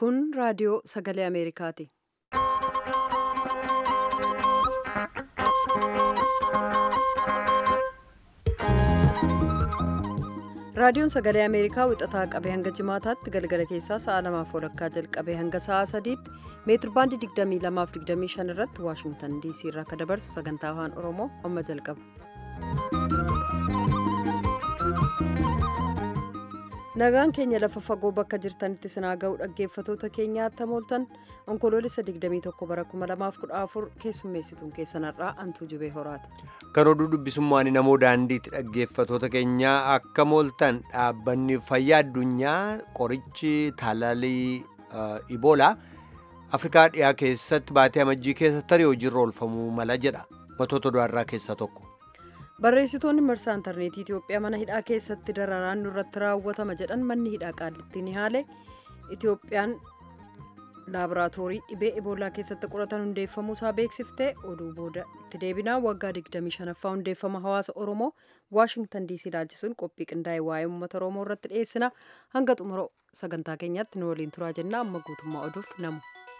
Kun raadiyoo sagalee Ameerikaati. Raadiyoon sagalee Ameerikaa wixataa qabee hanga jimaataatti galgala keessaa sa'a lamaaf walakkaa jalqabee hanga sa'a sadiitti meetir baandii 22 irratti Waashingtan DC irraa akka dabarsu sagantaa afaan Oromoo amma jalqaba. Nagaan keenya lafa fagoo bakka jirtanitti sinaa ga'u dhaggeeffatoota keenyaa tamooltan onkoloolessa 21 bara 2014 keessummeessituun keessanarraa antuu jubee horaati. Kan oduu dubbisummaan namoo daandiitti dhaggeeffatoota keenyaa akka mooltan dhaabbanni fayyaa addunyaa qorichi taalaalii iboolaa afrikaa dhiyaa keessatti baatee amajjii keessatti tarii hojiirra oolfamuu mala jedha matoota du'arraa keessaa tokko. barreessitoonni marsaa intarneetii itiyoophiyaa mana hidhaa keessatti dararaan nurratti raawwatama jedhan manni hidhaa qaallitti ni haale itiyoophiyaan laaboraatoorii dhibee eboolaa keessatti qoratan hundeeffamuu isaa beeksiftee oduu booda itti deebinaa waggaa 25ffaa hundeeffama hawaasa oromoo waashingtan diisii ilaalchisuun qophii qindaa'e waa'ee uummata oromoo irratti dhiyeessina hanga xumura sagantaa keenyaatti nu waliin turaa jenna amma guutummaa oduuf namu.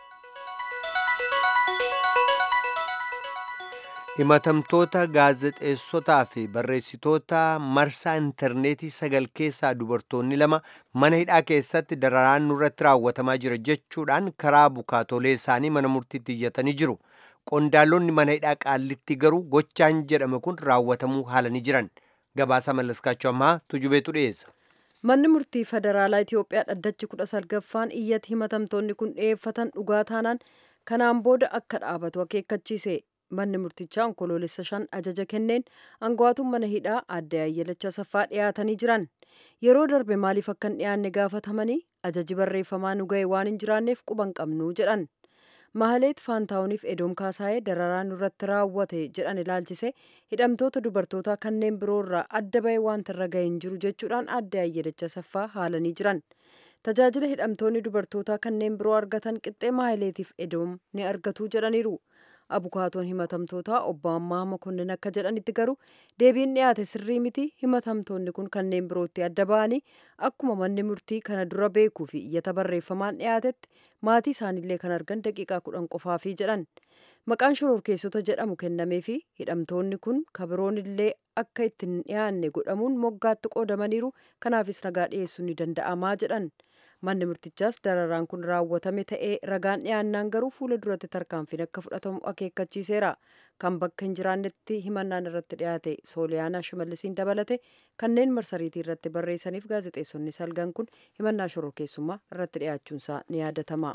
himatamtoota gaazexeessotaa fi barreessitoota marsaa intarneetii sagal keessaa dubartoonni lama mana hidhaa keessatti dararaan nurratti raawwatamaa jira jechuudhaan karaa bukaatolee isaanii mana murtiitti iyyatanii jiru qondaalonni mana hidhaa qaallitti garuu gochaan jedhame kun raawwatamuu haalanii jiran gabaasa mallaskaachuu ammaa tujubeetu dhiyeessa. manni murtii federaalaa itiyoophiyaa dhaddachi kudha salgaffaan iyyati himatamtoonni kun dhiyeeffatan dhugaa taanaan kanaan booda akka dhaabatu akeekkachiise manni murtichaa onkoloolessa shan ajaja kenneen aangawaatuun mana hidhaa aadde ayyalacha saffaa dhiyaatanii jiran yeroo darbe maaliif akka hin dhiyaanne gaafatamanii ajaji barreeffamaa nu ga'e waan hin jiraanneef quban qabnu jedhan mahaleet faantaawuniif edoom kaasaayee dararaan nurratti raawwate jedhan ilaalchise hidhamtoota dubartootaa kanneen biroorraa adda ba'e wanta irra ga'e hin jiru jechuudhaan aadde ayyalacha saffaa haalanii jiran tajaajila hidhamtoonni dubartootaa kanneen biroo argatan qixxee mahaleetiif edoom ni argatu jedhaniiru. abukaatoon himatamtootaa obbo Ammaa Makonnin akka jedhanitti garuu deebiin dhiyaate sirrii miti himatamtoonni kun kanneen birootti adda ba'anii akkuma manni murtii kana dura beekuu fi iyyata barreeffamaan dhiyaatetti maatii isaaniillee kan argan daqiiqaa kudhan qofaafii jedhan maqaan shororkeessota jedhamu kennamee fi hidhamtoonni kun kabiroon illee akka ittiin dhiyaanne godhamuun moggaatti qoodamaniiru kanaafis ragaa dhiyeessuun ni danda'amaa jedhan. manni murtichaas dararaan kun raawwatame ta'ee ragaan dhiyaannaan garuu fuula duratti tarkaanfiin akka fudhatamu akeekkachiiseera kan bakka hin jiraannetti himannaan irratti dhiyaate sooliyaanaa shimallisiin dabalate kanneen marsariitii irratti barreessaniif gaazexeessonni salgan kun himannaa shororkeessummaa irratti dhiyaachuunsaa ni yaadatama.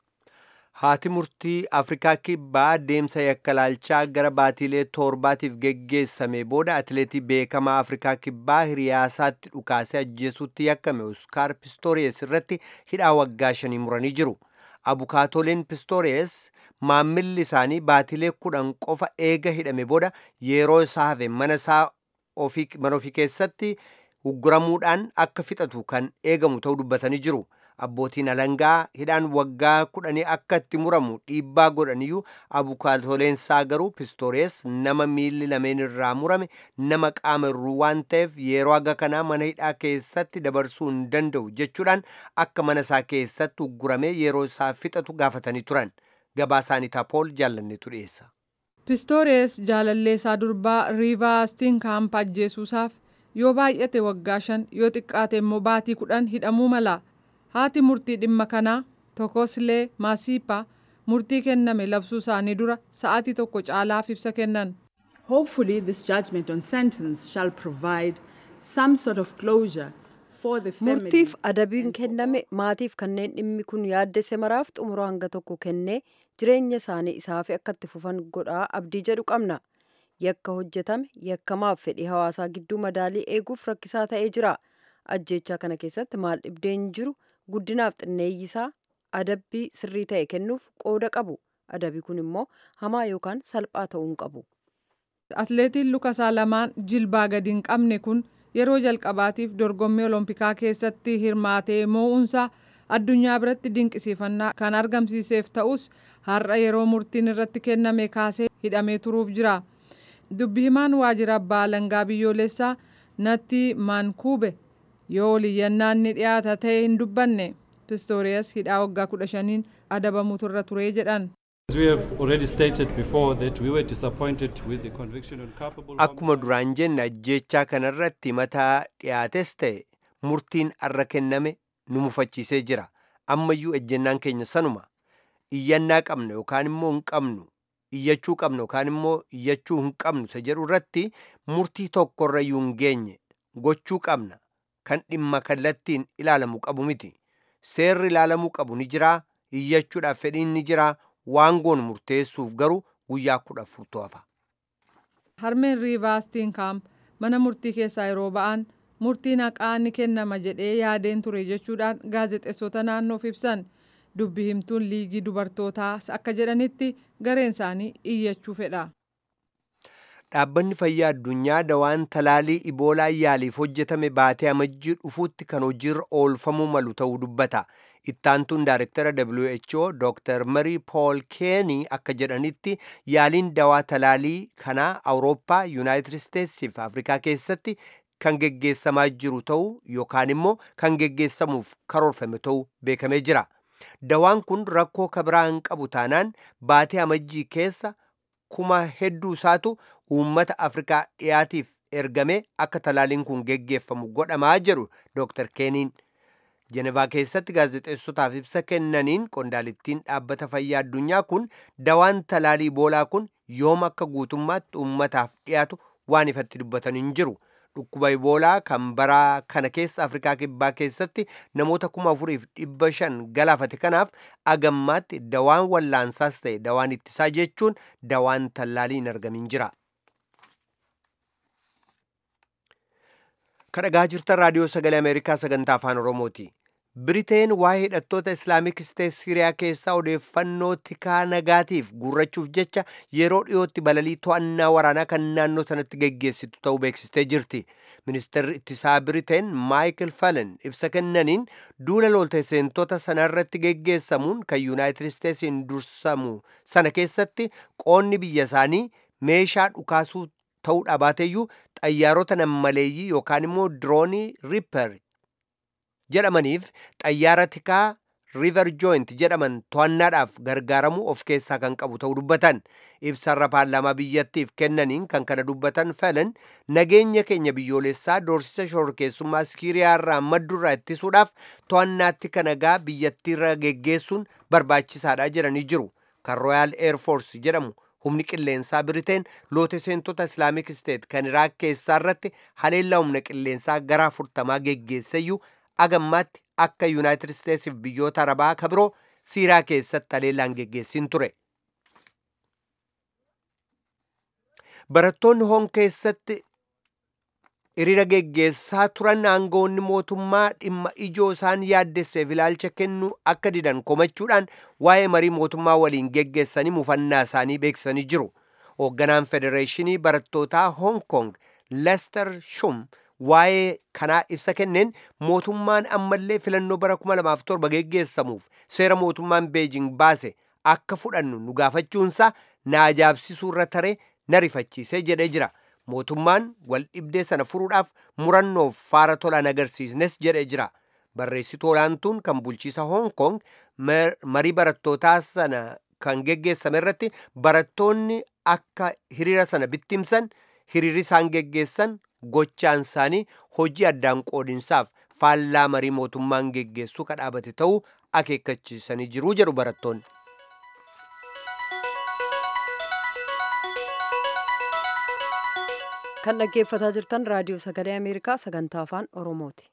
haati murtii afrikaa kibbaa deemsa yakkalaalchaa gara baatiilee torbaatiif geggeessame booda atileetii beekamaa afrikaa kibbaa hiriyaasaatti dhukaasee ajjeesuutti yakkame oskaar pistooriyes irratti hidhaa waggaa shanii muranii jiru abukaatoleen pistooriyes maammilli isaanii baatiilee kudhan qofa eega hidhame booda yeroo isaa hafe mana isaa mana ofii keessatti ugguramuudhaan akka fixatu kan eegamu ta'uu dubbatanii jiru. abbootiin alangaa hidhaan waggaa kudhanii akka itti muramu dhiibbaa godhaniyyuu abukaatoleensaa garuu pistoorees nama miilli lameen irraa murame nama qaama irruu waan ta'eef yeroo aga kanaa mana hidhaa keessatti dabarsuu hin danda'u jechuudhaan akka mana isaa keessatti ugguramee yeroo isaa fixatu gaafatanii turan gabaasaanii taapool jaallanneetu dhiyeessa. pistoorees jaalalleessaa durbaa riivaa stiinkaamp ajjeesuusaaf yoo baay'ate waggaa shan yoo xiqqaate immoo baatii kudhan hidhamuu mala. haati murtii dhimma kanaa tokkoslee maasiipaa murtii kenname labsuu isaanii dura sa'aatii tokko caalaaf ibsa kennan. Hopefully this judgment on sentence shall provide some sort of closure for the family. Murtiif adabiin kenname maatiif kanneen dhimmi kun yaaddesse maraaf xumura hanga tokko kennee jireenya isaanii isaaf akka itti fufan godhaa abdii jedhu qabna. Yakka hojjetame yakkamaaf fedhii hawaasaa gidduu madaalii eeguuf rakkisaa ta'ee jira. Ajjeechaa kana keessatti maal dhibdeen jiru guddinaaf xinneeyyisaa adabbii sirrii ta'e kennuuf qooda qabu adabii kun immoo hamaa yookaan salphaa ta'uu hin qabu. Atileetiin lukasaa lamaan jilbaa gadi hin qabne kun yeroo jalqabaatiif dorgommii olompikaa keessatti hirmaatee moo'uunsaa addunyaa biratti dinqisiifannaa kan argamsiiseef ta'us har'a yeroo murtiin irratti kenname kaasee hidhamee turuuf jira. Dubbi himaan waajjira abbaa alangaa biyyoolessaa natti maankuube yoo oliyyannaan ni dhiyaata ta'e hin dubbanne pistooriyas hidhaa waggaa kudha shaniin adabamuutu irra ture jedhan. As we have already stated before that we were disappointed with the conviction on culpable Akkuma duraan jenne ajjechaa kanarratti mataa dhiyaates ta'e murtiin arra kenname nu mufachiisee jira. Ammayyuu ejjennaan keenya sanuma. Iyyannaa qabna yookaan immoo hin qabnu. Iyyachuu qabna yookaan immoo iyyachuu hin qabnu isa jedhu irratti murtii tokkorra iyyuu hin geenye. Gochuu qabna. Kan dhimma kallattiin ilaalamu qabu miti. Seerri ilaalamuu qabu ni jiraa. Iyyachuudhaaf fedhiin ni jiraa. waan goonu murteessuuf garuu guyyaa kudha afurtu hafa. Harmeen Riivaastiin Kaamp mana murtii keessaa yeroo ba'an murtiin haqaa ni kennama jedhee yaadeen ture jechuudhaan gaazexeessota naannoof ibsan dubbi himtuun liigii dubartootaas akka jedhanitti gareen isaanii iyyachuu fedha. Dhaabbanni fayyaa addunyaa dawaan talaalii iboolaa yaaliif hojjetame baatee amajjii dhufuutti kan hojiirra oolfamuu malu ta'uu dubbata. Ittaantuun Daayirektara WHO Dr. Marii Pool Keenii akka jedhanitti yaaliin dawaa talaalii kanaa Awurooppaa, Yuunaayitid Isteetsii fi Afrikaa keessatti kan geggeessamaa jiru ta'uu yookaan immoo kan geggeessamuuf karoorfame ta'uu beekamee jira. Dawaan kun rakkoo kabiraa hin qabu taanaan baatee amajjii keessa kuma hedduu isaatu uummata Afrikaa dhiyaatiif ergame akka talaaliin kun geggeeffamu godhamaa jedhu Dr. Keeniin. Jenevaa keessatti gaazexeessotaaf ibsa kennaniin qondaalittiin dhaabbata fayyaa addunyaa kun dawaan talaalii iboolaa kun yoom akka guutummaatti uummataaf dhiyaatu waan ifatti dubbatan hin jiru. Dhukkuba iboolaa kan bara kana keessa Afrikaa kibbaa keessatti namoota kuma afuriif dhibba shan galaafate kanaaf agammaatti dawaan wallaansaas ta'e dawaan ittisaa jechuun dawaan talaalii hin argamin jira. kadhagaa jirtan raadiyoo sagalee ameerikaa sagantaa afaan oromooti biriteen waa'ee hidhattoota islaamik isteet siriyaa keessaa odeeffannoo tikaa nagaatiif guurrachuuf jecha yeroo dhiyootti balalii to'annaa waraanaa kan naannoo sanatti geggeessitu ta'uu beeksistee jirti ministeerri ittisaa biriteen maayikil falen ibsa kennaniin duula lolteseentota sanarratti geggeessamuun kan yuunaayitid isteetsiin dursamu sana keessatti qoonni biyya isaanii meeshaa dhukaasuu ta'uu dhaabateeyyuu xayyaarota nammaleeyyii yookaan immoo diroonii riipper jedhamaniif xayyaara tikaa riiver jooint jedhaman to'annaadhaaf gargaaramuu of keessaa kan qabu ta'uu dubbatan ibsarra paarlaamaa biyyattiif kennaniin kan kana dubbatan felen nageenya keenya biyyoolessaa doorsisa shororkeessummaa siiriyaa irraa maddurraa ittisuudhaaf to'annaatti kanagaa biyyattiirra geggeessuun barbaachisaadha jedhanii jiru kan rooyaal eerfoors jedhamu humni qilleensaa biriteen looteseentota islaamik isteet kan iraak keessaa irratti haleellaa humna qilleensaa gara afurtamaa geggeesseyyuu agammaatti akka yuunaayitid isteetsiif biyyoota arabaa ka biroo siiraa keessatti haleellaan geggeessin ture barattoonni hoon keessatti hiriira geggeessaa turan aangawoonni mootummaa dhimma ijoo isaan yaaddesseef ilaalcha kennuu akka didan komachuudhaan waa'ee marii mootummaa waliin geggeessanii mufannaa isaanii beeksisanii jiru hoogganaan federeeshinii barattootaa hoong kong lester shum waa'ee kanaa ibsa kenneen mootummaan ammallee filannoo bara 2007 geggeessamuuf seera mootummaan beejing baase akka fudhannu nu gaafachuunsaa na ajaa'ibsiisuu irra taree na rifachiisee jedhee jira mootummaan wal dhibdee sana furuudhaaf murannoof faara tolaan agarsiisnes jedhee jira barreessituu olaantuun kan bulchiisa hoong kong marii barattootaa sana kan geggeessame irratti barattoonni akka hiriira sana bittimsan hiriirri isaan geggeessan gochaan isaanii hojii addaan qoodinsaaf faallaa marii mootummaan geggeessuu ka dhaabate ta'uu akeekkachiisanii jiruu jedhu barattoonni. kan dhaggeeffataa jirtan raadiyoo sagalee ameerikaa sagantaa afaan oromooti.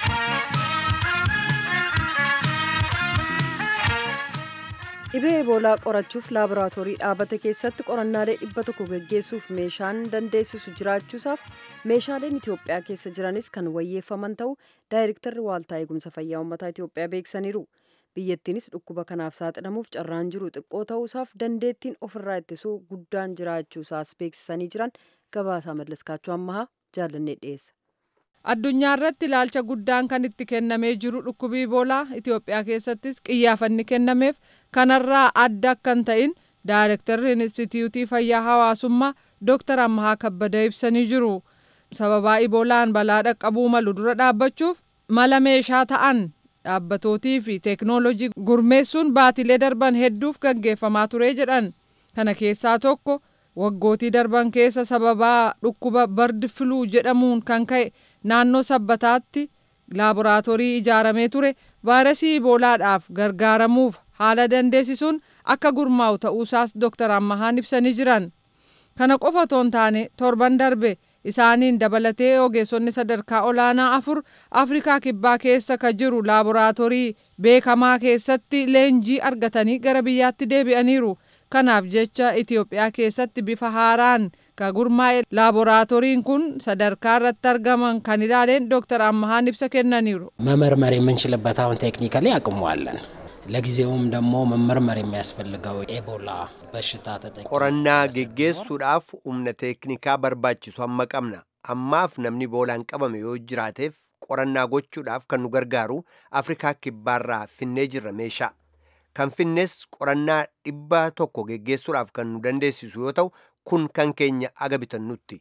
dhibee eboolaa qorachuuf laaboraatoorii dhaabate keessatti qorannaalee dhibba tokko geggeessuuf meeshaan dandeessisu jiraachuusaaf meeshaaleen itiyoophiyaa keessa jiranis kan wayyeeffaman ta'u daayirektarri waaltaa eegumsa fayyaa uummataa itiyoophiyaa beeksaniiru biyyattiinis dhukkuba kanaaf saaxilamuuf carraan jiru xiqqoo ta'uusaaf dandeettiin ofirraa ittisuu guddaan jiraachuusaas beeksisanii jiran gabaasaa mallaskaachuu ammahaa jaallannee dhiyeessa. addunyaa irratti ilaalcha guddaan kan itti kennamee jiru dhukkubii iboolaa itiyoophiyaa keessattis qiyyaafanni kennameef kanarraa adda akka hin ta'in daayirektarri inistitiyuutii fayyaa hawaasummaa dooktar ammahaa kabbada ibsanii jiru sababaa iboolaan balaa dhaqqabuu malu dura dhaabbachuuf mala meeshaa ta'an dhaabbatootii fi teeknoolojii gurmeessuun baatilee darban hedduuf gaggeeffamaa ture jedhan kana keessaa tokko waggootii darban keessa sababaa dhukkuba bardi filuu jedhamuun kan ka'e naannoo sabbataatti laaboraatoorii ijaaramee ture vaayirasii iboolaadhaaf gargaaramuuf haala dandeessisuun akka gurmaa'u ta'uusaas dooktar ammahaan ibsanii jiran kana qofa otoo hin taane torban darbe isaaniin dabalatee ogeessonni sadarkaa olaanaa afur afrikaa kibbaa keessa ka jiru laaboraatoorii beekamaa keessatti leenjii argatanii gara biyyaatti deebi'aniiru kanaaf jecha itiyoophiyaa keessatti bifa haaraan ka gurmaa'e laaboraatooriin kun sadarkaa irratti argaman kan ilaaleen dooktar ammahaan ibsa kennaniiru መመርመር የምንችልበት አሁን ቴክኒካሊ አቅሟለን። ለጊዜውም ደግሞ መመርመር የሚያስፈልገው ኤቦላ በሽታ ተጠቂ qorannaa geggeessuudhaaf humna teeknikaa barbaachisu amma qabna ammaaf namni iboolaan qabame yoo jiraateef qorannaa gochuudhaaf kan nu gargaaru afrikaa kibbaarraa finnee jirra meeshaa kan finnes qorannaa dhibba tokko geggeessuudhaaf kan nu dandeessisu yoo ta'u kun kan keenya aga bitannutti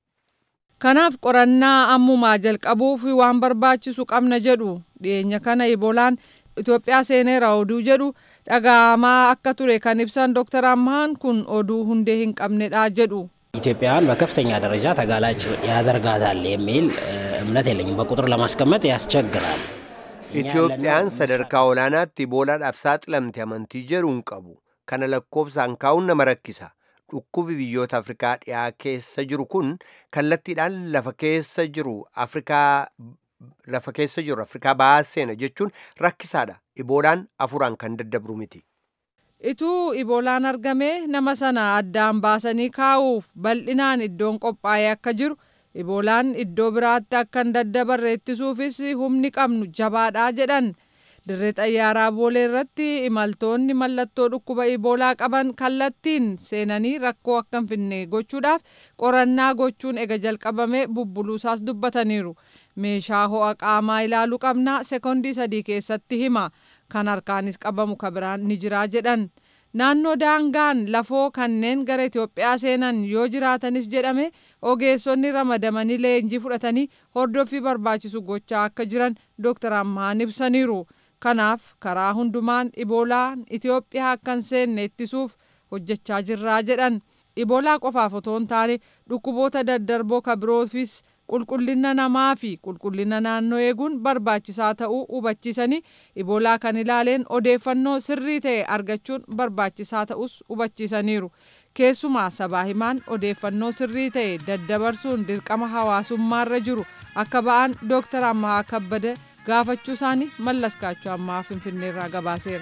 kanaaf qorannaa ammumaa jalqabuuf waan barbaachisu qabna jedhu dhiyeenya kana iboolaan Itoophiyaa seeneera oduu jedhu dhaga'amaa akka ture kan ibsan dooktar ammahaan kun oduu hundee hin qabnedha jedhu. ኢትዮጵያውያን በከፍተኛ ደረጃ ተጋላጭ ያደርጋታል የሚል እምነት የለኝም። በቁጥር ለማስቀመጥ ያስቸግራል። itiyoophiyaan sadarkaa olaanaatti iboolaadhaaf saaxilamte amantii jedhu hin qabu kana lakkoofsaan kaa'uun nama rakkisa dhukkubi biyyoota afrikaa dhiyaa keessa jiru kun kallattiidhaan lafa keessa jiru afrikaa lafa keessa jiru afrikaa bahaa seena jechuun rakkisaadha iboolaan afuraan kan daddabru miti Ituu iboolaan argamee nama sana addaan baasanii kaa'uuf bal'inaan iddoon qophaa'ee akka jiru iboolaan iddoo biraatti akka hin daddabarre ittisuufis humni qabnu jabaadhaa jedhan dirree xayyaaraa boolee irratti imaltoonni mallattoo dhukkuba iboolaa qaban kallattiin seenanii rakkoo akka hin finne gochuudhaaf qorannaa gochuun ega jalqabame bubbuluusaas dubbataniiru meeshaa ho'a qaamaa ilaaluu qabnaa sekoondii sadii keessatti hima kan harkaanis qabamu ka biraan ni jiraa jedhan naannoo daangaan lafoo kanneen gara Itoophiyaa seenan yoo jiraatanis jedhame ogeessonni ramadamanii leenjii fudhatanii hordoffii barbaachisu gochaa akka jiran dooktar Ammaan ibsaniiru. Kanaaf karaa hundumaan iboolaan Itoophiyaa akka hin seenne ittisuuf hojjechaa jirraa jedhan. Iboolaa qofaaf otoo hin taane dhukkuboota daddarboo ka biroofis qulqullina namaa fi qulqullina naannoo eeguun barbaachisaa ta'uu hubachiisanii iboolaa kan ilaaleen odeeffannoo sirrii ta'e argachuun barbaachisaa ta'us hubachiisaniiru. Keessumaa sabaa himaan odeeffannoo sirrii ta'e daddabarsuun dirqama hawaasummaarra jiru akka ba'an dooktar Ammaa Kabbada gaafachuu isaanii mallas kaachoo ammaa finfinneerraa gabaaseera.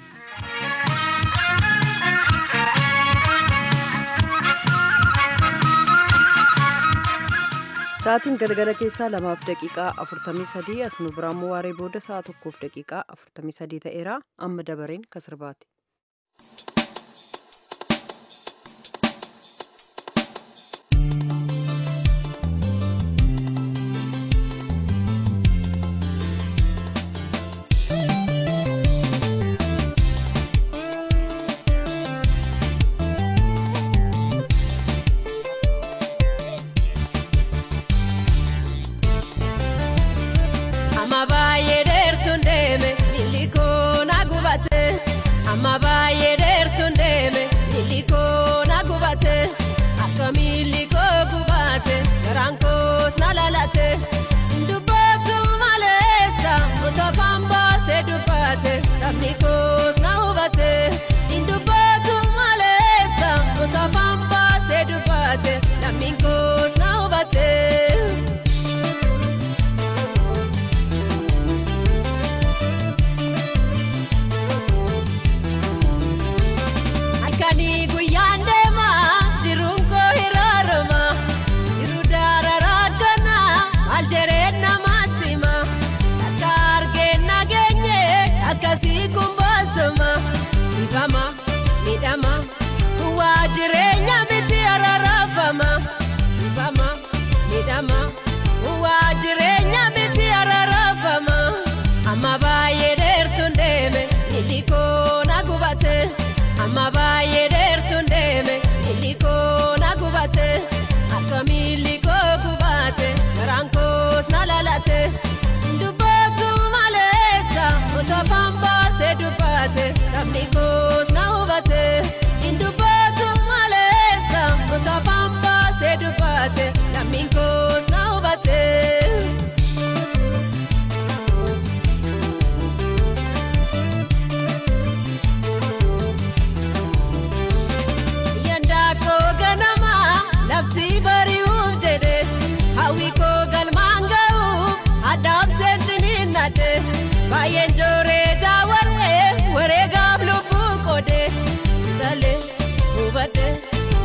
Sa'aatiin galgala keessaa lamaaf daqiiqaa afurtamii sadii as nu biraan waaree booda sa'a tokkoof daqiiqaa afurtamii sadii ta'eera amma dabareen kasirbaati. Amma baay'ee dheertuun deeme miilli koo na gubate. Amma baay'ee dheertuun deeme miilli koo na gubate. Akka miilli koo gubate garaan koos na lalate. Dubbatu maleessa mutofaan baasee dubbate sabni koos na hubate. Dubbatu maleessa mutofaan baasee dubbate lammiin koos na hubate. Halkanii guyyaan deemaa jiruun koo hiraarama jiru daararaa kana maal jedheen namaatti hima akka argeen nageenye akkasii kun baasama dhibama miidhama waa jireenya miti ararafama dhibama miidhama waa jireenya miti ararafama amma baay'ee dheertuun deeme miilli koo na gubate. Amma baay'ee dheertuun deeme miilli koo na gubate akka miilli koo gubate garaan koos na lalate dubbatu maleessa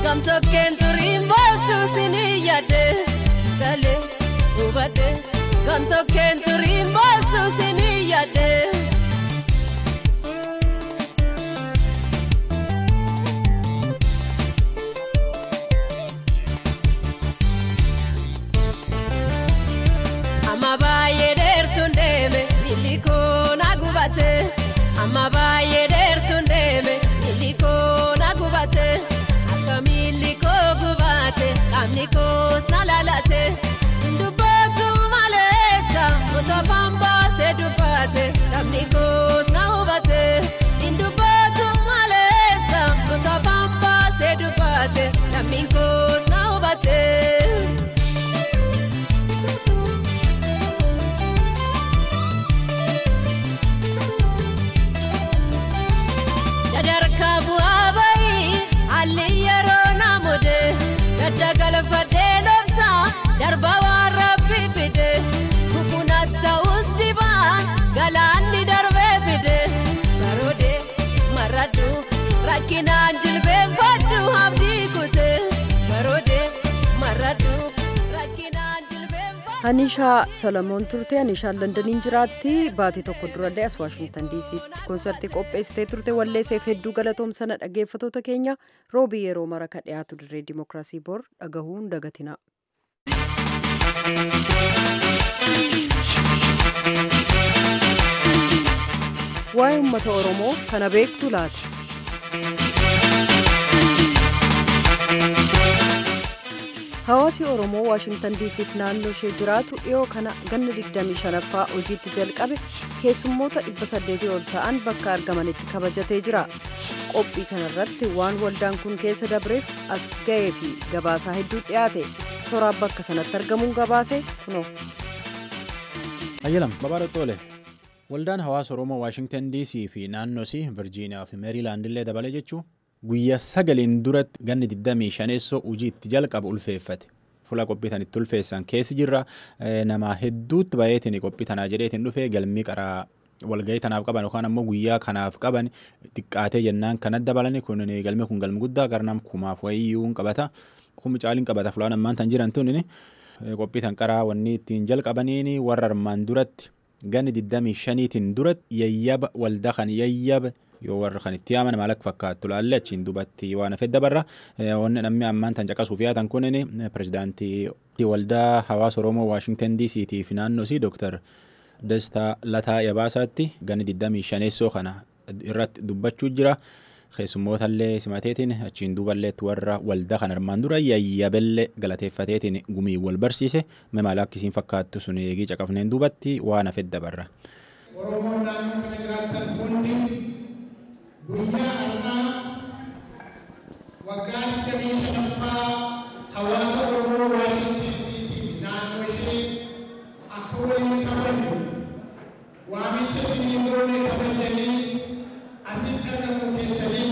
gamtokkeen turiin boosuu sinii yaadde salee hubadde gamtokkeen turiin boosuu sinii yaadde. Amma baay'ee dheertuun deeme miilli koo na gubate. Amma baay'ee dheertuun deeme miilli koo na gubate. Akka miilli koo gubate qaamni koos na lalate. Dubbatu maleessa mutofaan baasee dubbate sabni koos na hubate. Dubbatu maleessa mutofaan baasee dubbate namni koos na hubate. sadarkaa bu'aa bayii haalli yeroo naamode gadda galfadhee dhoksa darba waan rabbi fide kukunat ta'us dibaan galaanni darbee fide baroode marradhu rakkinaan jilbeenfadhu abdii kute baroode marradhu rakkinaan jilbeenfadhu. Hanishaa Solomoon turte Hanishaan Londaniin jiraatti baatii tokko durallee as Waashingtan diisiitti konsertii qopheessitee turte walleesseef hedduu galatoomsana dhaggeeffatoota keenya roobii yeroo mara ka dhiyaatu dirree dimookiraasii bor dhagahuun dagatina. Waa'ee uummata Oromoo kana beektu laata? Hawaasi Oromoo Waashingtan diisiif naannoo ishee jiraatu dhiyoo kana ganna 25ffaa hojiitti jalqabe keessummoota 800 ol ta'an bakka argamanitti kabajatee jira. Qophii kanarratti waan waldaan kun keessa dabreef as ga'ee fi gabaasaa hedduu dhiyaate soraa bakka sanatti argamuun gabaase kunoo. Ayyalam babaadha toole. Waldaan hawaasa Oromoo Waashingtan DC fi naannoosii Virjiiniyaa fi Meeriilaand illee dabale jechuun guyyaa sagaliin duratti ganni 25 hojii itti jalqabu ulfeeffate. Fuula qophii tan itti ulfeessan keessi jirra nama hedduutti baay'eetiin qophii tanaa jedheetiin dhufee galmii qaraa walgahii tanaaf qaban yookaan ammoo guyyaa kanaaf qaban xiqqaatee jennaan kan dabalani kun galmi kun galmi guddaa garnam kumaaf wayiyyuu qabata. Kummi caaliin qabata fulaan ammaan tan jiran tun qophii tan qaraa wanni ittiin jalqabaniin warra armaan duratti ganni 25tiin duratti yayyaba waldaa kan yayyaba yoo warra kan itti yaaman maal akka fakkaattu laalle achiin dubatti waan hafe dabarra wanni namni ammaan tan caqasuuf yaatan kunin pirezidaantii waldaa hawaasa oromoo waashingtan dctii fi naannoosii dooktar Dastaa Lataa Yabaasaatti ganni 25 kana irratti dubbachuu jira. keessummootallee simateetiin achiin duuballeetti warra waldaa kan armaan dura yayyabellee galateeffateetiin gumii wal barsiise maal akkisiin fakkaattu sun eegii caqafneen duubatti waan hafe dabarra. Oromoon naannoo kana jiraatan hundi guyyaa har'aa waggaa digdamii shanaffaa hawaasa Oromoo Waashingtan DC naannoo ishee akka waliin kabajnu waamicha isinii goone kabajanii asitti argamu keessanii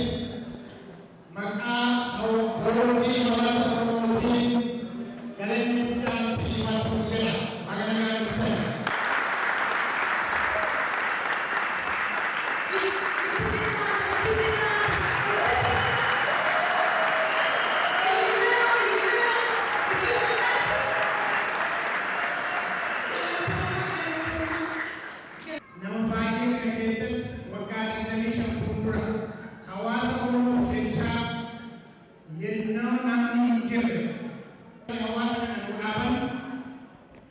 maqaa boordii hawaasa Oromootiin galeenyi guddaan isinii haa ta'u jedha magana gaarisaa. nama baay'ee kana keessatti waggaa digdamii shan fuuldura hawaasa oromoof jechaa yennoo namni hin jirre hawaasa kana nu dhaaban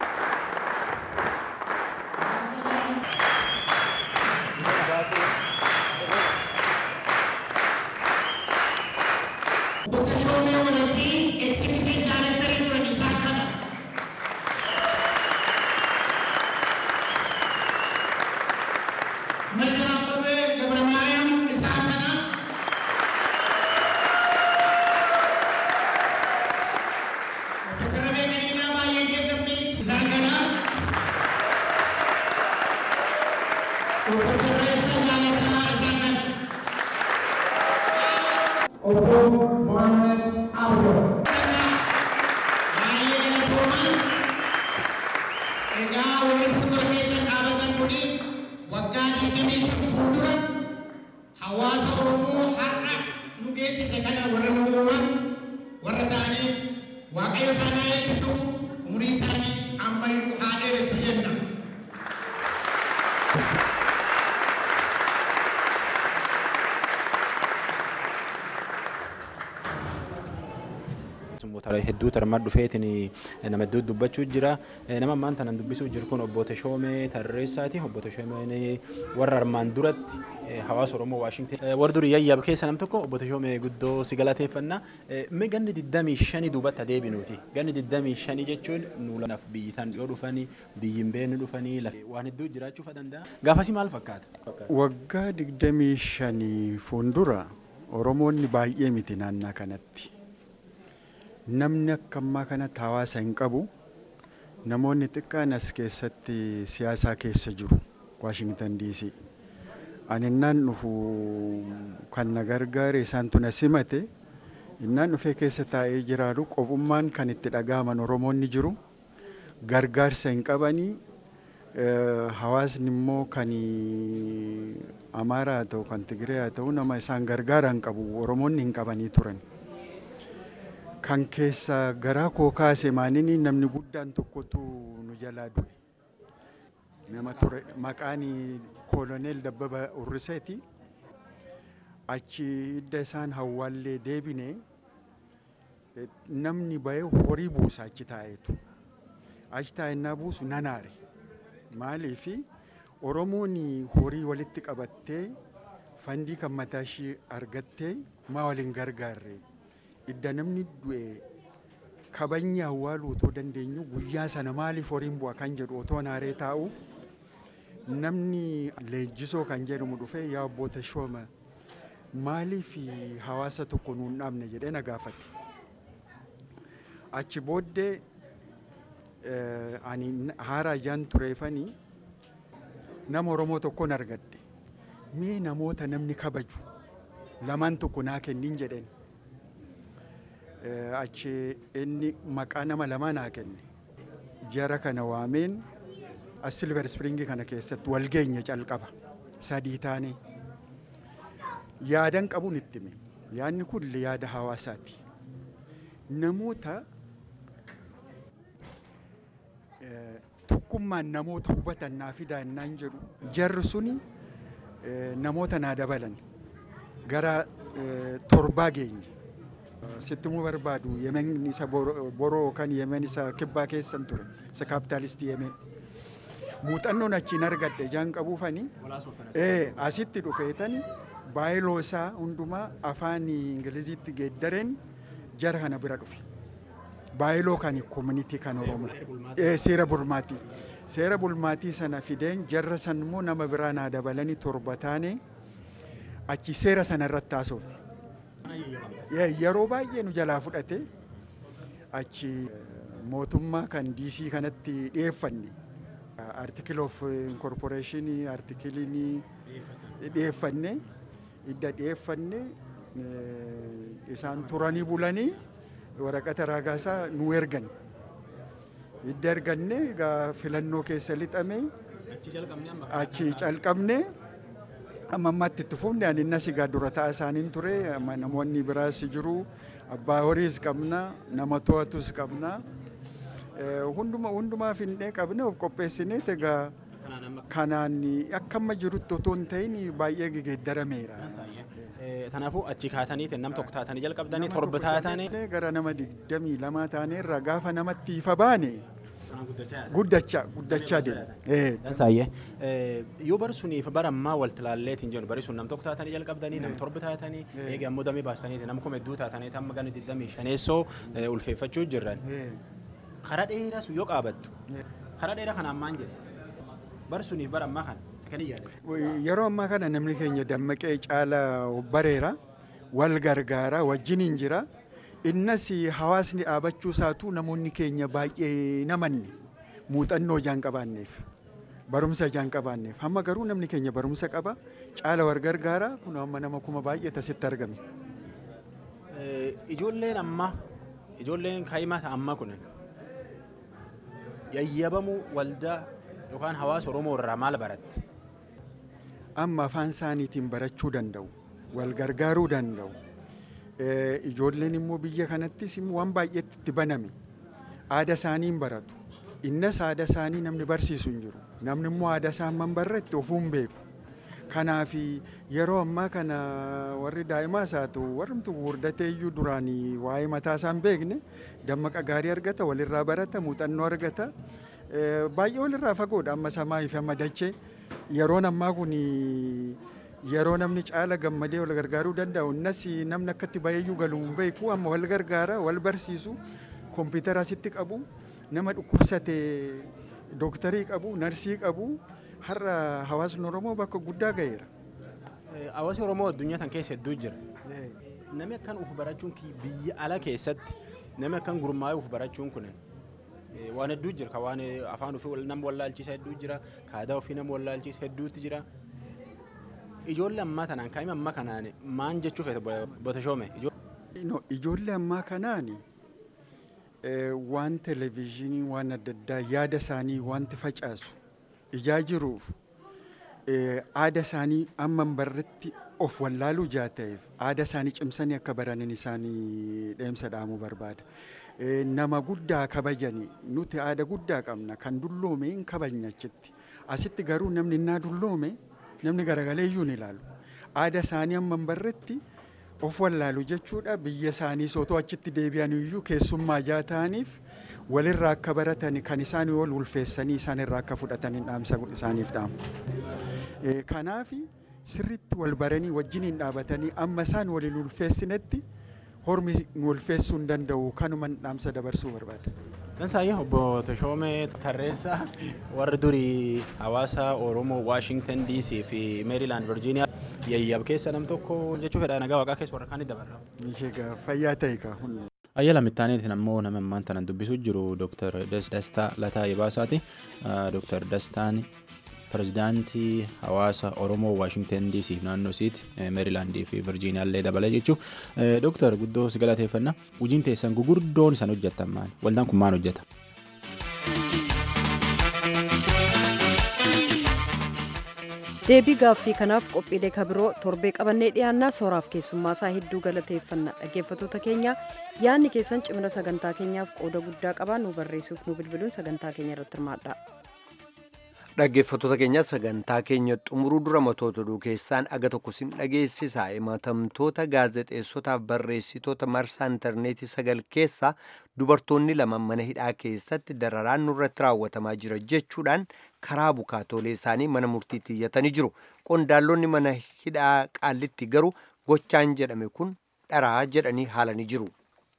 Dr. Shomee Walatiin Executive Director turan isaa kana. Major Abbabee Gabra Maariyaam isaa kana. Dr. Abee Gadiinaa baay'ee waaqayyo isaan haa eebbisu umurii isaanii ammayyuu haa dheeressu jenna. Motora hedduu tarmaa dhufeetiin nama hedduu dubbachuu jira. Nama ammaan tanan dubbisuu jiru kun obbo Teshoomee Tarreessaati. Obbo Teshoomeen warra armaan duratti hawaasa Oromoo Waashingten warra durii yayyaab keessa nam tokko obbo Teshoomee guddoo si galateeffannaa. Mee ganni 25 duubatti adeebinuuti. Ganni 25 jechuun nu lanaaf biyyi tan dhiyoo dhufanii biyyi hin beekne dhufanii waan hedduu jiraachuu danda'a. Gaafasi maal fakkaata? Waggaa 25 fuuldura Oromoonni baay'ee miti naannaa kanatti. namni akka ammaa kanatti hawaasa hin qabu namoonni xiqqaan as keessatti siyaasaa keessa jiru waashingtan diisii ani innaan dhufu kan na gargaare isaantu na simate innaan dhufee keessa taa'ee jiraatu qofummaan kan itti dhaga'aman oromoonni jiru gargaarsa hin qabanii hawaasni immoo kan amaaraa haa ta'u kan tigiree haa ta'u nama isaan gargaara hin qabu oromoonni hin qabanii turan. kan keessa garaa koo kaase maanini namni guddaan tokkotu nu jalaa du'e. Nama ture maqaan kooloneel Dabbaba Urriseeti. Achi hidda isaan hawwaallee deebine namni bahee horii buusa achi taa'eetu. Achi taa'ennaa buusu nan aare. Maaliifi Oromoon horii walitti qabattee fandii kan mataa ishee argattee maa waliin gargaarre. idda namni du'e kabajni awwaaluu otoo dandeenyu guyyaa sana maaliif horiin bu'a kan jedhu otoo naaree taa'u namni leenjisoo kan jedhamu dhufee yaa abboota shooma maaliif hawaasa tokko nuun dhaabne jedhee na gaafate. Achi booddee ani haara ijaan tureefanii nama Oromoo tokkoon argadde. Mee namoota namni kabaju lamaan tokko naa kennin jedheen. achi inni maqaa nama lamaa naa kenne jara kana waameen as silver spring kana keessatti wal geenya calqaba sadii taane yaadan qabuun itti hime yaadni kun yaada hawaasaati namoota tokkummaan namoota hubatan naa fidaa innaan jedhu jarri suni namoota naa dabalan gara torbaa geenye sittumuu barbaadu yemen isa boroo kan yemen isa kibbaa keessan ture isa kaapitaalistii yemen muuxannoon achiin argadhe jaan qabuufani asitti dhufeetani baayiloo isaa hundumaa afaan ingiliziitti geeddareen jara kana bira dhufe baayiloo kan koominitii kan oromoo seera bulmaatii seera bulmaatii sana fideen jarra san immoo nama biraa naa dabalanii torba taane achi seera sana irratti haasofne. yeroo baay'ee nu jalaa fudhate achi mootummaa kan diisii kanatti dhiyeeffanne artikil of inkorporeeshinii artikiliin dhiyeeffanne idda dhiyeeffanne isaan turanii bulanii waraqata raagaasaa nu ergan idda erganne egaa filannoo keessa lixame achi calqabne amma ammaatti itti fufne ani innas egaa dura ta'a isaaniin ture namoonni biraas jiru abbaa horiis qabna nama to'atus qabna hunduma hundumaa finnee qabne of qopheessinee egaa kanaan akka amma jirutti otoo hin ta'in baay'ee gegeeddarameera. Kanaafuu achi kaataniitiin nam tokko taatanii jalqabdanii torba taatanii. Gara nama digdamii lamaa taaneerra gaafa namatti ifa baane. guddachaa guddachaa deema. Dansaayyee yoo bari suniif bara ammaa walti laalleetiin jennu bari sun nam tokko taatanii jalqabdanii nam torba taatanii eegi ammoo damee baastanii nam kuma hedduu taatanii tamma gana digdamii shaneessoo ulfeeffachuu jirran. Karaa dheeraa sun yoo qaabattu karaa dheeraa kana ammaan jedhu bari suniif bara ammaa kana Yeroo ammaa kana namni keenya dammaqee caala bareera wal gargaara wajjin jira. innas hawaasni dhaabachuu isaatu namoonni keenya baay'ee namanne muuxannoo jaan qabaanneef barumsa jaan qabaanneef hamma garuu namni keenya barumsa qaba caala wal gargaara kun amma nama kuma baay'ee tasitti argame. Ijoolleen ammaa ijoolleen kaa'imaa ammaa kun yayyabamuu waldaa yookaan hawaasa Oromoo irraa maal baratte? Amma afaan isaaniitiin barachuu danda'u wal gargaaruu danda'u. Ijoolleen immoo biyya kanattis immoo waan baay'eetti itti baname. Aada isaanii hin baratu. Innas aada isaanii namni barsiisu hin jiru. Namni immoo aada isaa hamman barretti ofuu hin beeku. Kanaaf yeroo ammaa kana warri daa'imaas haa ta'u warrumtu gurguddatee iyyuu duraanii waa'ee mataa isaa hin beekne dammaqa gaarii argata walirraa barata muuxannoo argata. Baay'ee walirraa fagoodha amma samaa ife amma dachee yeroon ammaa kun yeroo namni caala gammadee wal gargaaruu danda'u innas namni akkatti baay'eeyyuu galuu hin beeku amma wal gargaara wal barsiisu kompiitara asitti qabu nama dhukkubsate dooktarii qabu narsii qabu. har'a hawaasni Oromoo bakka guddaa ga'eera. Hawaasni Oromoo addunyaa kana keessa hedduu jira. Namni akkan uf barachuun biyya ala keessatti namni akkan gurmaa'ee uf barachuun kun waan hedduu jira ka waan afaan ofii nama wallaalchiisa hedduu jira ka aadaa ofii nama wallaalchiisa hedduutti jira. Ijoollee ammaa tanaan kaa'ima ammaa kanaan maan jechuu feete botashoome. Ijoollee ammaa kanaan waan televezyiinii waan adda addaa yaada isaanii wanti facaasu. ijaa jiruuf aada isaanii amman barretti of wallaaluu jaa ta'eef aada isaanii cimsanii akka baranin isaanii dheemsa dhaamuu barbaada. Nama guddaa kabajanii nuti aada guddaa qabna kan dulloome hin kabajna achitti. Asitti garuu namni innaa dulloome namni garagalee iyyuu hin ilaalu. Aada isaanii amman barretti of wallaalu jechuudha biyya isaanii sootoo achitti deebi'an iyyuu keessummaa jaa ta'aniif walirraa akka baratan kan isaan wal ulfeessanii isaan irraa akka fudhatanii dhaamsa isaaniif dhaamu. Kanaaf sirriitti wal baranii wajjiniin dhaabatanii amma isaan waliin ulfeessinetti hormi nu ulfeessuu hin danda'u kanuman dhaamsa dabarsuu barbaada. Dansaayee obbo Tashoomee Tarreessaa warri durii hawaasa Oromoo Waashingtan DC fi Meerilaand Virgiiniyaa yayyab keessa nam tokko jechuu fedha nagaa waaqaa keessa warra kaanii dabarra. Ishee fayyaa ta'e kaa Ayyala mittaaneetiin ammoo nama ammaan tanan dubbisuu jiru Dr. Dastaa Lataa Ibaasaati. Dr. Dastaan pirezidaantii hawaasa Oromoo Waashingtan DC naannoo isiiti Meerilaandii fi Virjiiniyaa illee dabalee jechuu. Dr. Guddoo si galateeffannaa. Hojiin teessan gugurdoon isaan hojjettan maali? Waldaan kun maal hojjeta? deebii gaaffii kanaaf qophiilee kabiroo torbee qabannee dhiyaannaa sooraaf keessummaa isaa hedduu galateeffanna dhaggeeffattoota keenya yaadni keessan cimina sagantaa keenyaaf qooda guddaa qabaa nu barreessuuf nu bilbiluun sagantaa keenya irratti hirmaadha. Dhaggeeffattoota keenya sagantaa keenya xumuruu dura matoota oduu keessaan aga tokko sin dhageessisa himatamtoota gaazexeessotaaf barreessitoota marsaa intarneetii sagal keessaa dubartoonni lama mana hidhaa keessatti dararaan nurratti raawwatamaa jira jechuudhaan karaa bukaatoolee isaanii mana murtiitti iyyatanii jiru. Qondaallonni mana hidhaa qaallitti garuu gochaan jedhame kun dharaa jedhanii haalanii jiru.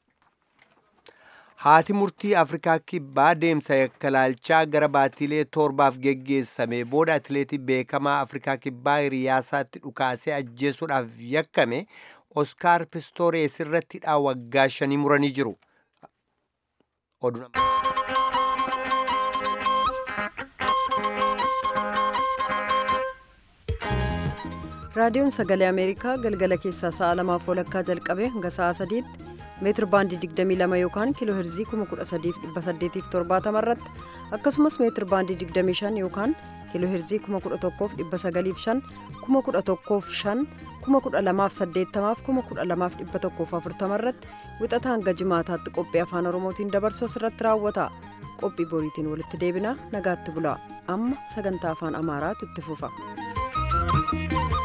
Haati murtii Afrikaa kibbaa deemsa yakkalaalchaa gara baatiilee torbaaf geggeessame booda atileetii beekamaa Afrikaa kibbaa hiriyaasaatti dhukaasee ajjeesuudhaaf yakkame Oskaar Pistoores irratti hidhaa waggaa shanii muranii jiru. raadiyoon sagalee ameerikaa galgala keessaa sa'a lamaaf walakkaa jalqabee hanga sa'a sadiitti meetir baandii 22 yookaan kiiloo herzii 13870 irratti akkasumas meetir baandii 25 yookaan kiiloo herzii 11905 11505 12080 12140 irratti wixata hanga jimaataatti qophii afaan oromootiin dabarsu asirratti raawwata qophii boriitiin walitti deebina nagaatti bulaa amma sagantaa afaan amaaraatu itti fufa.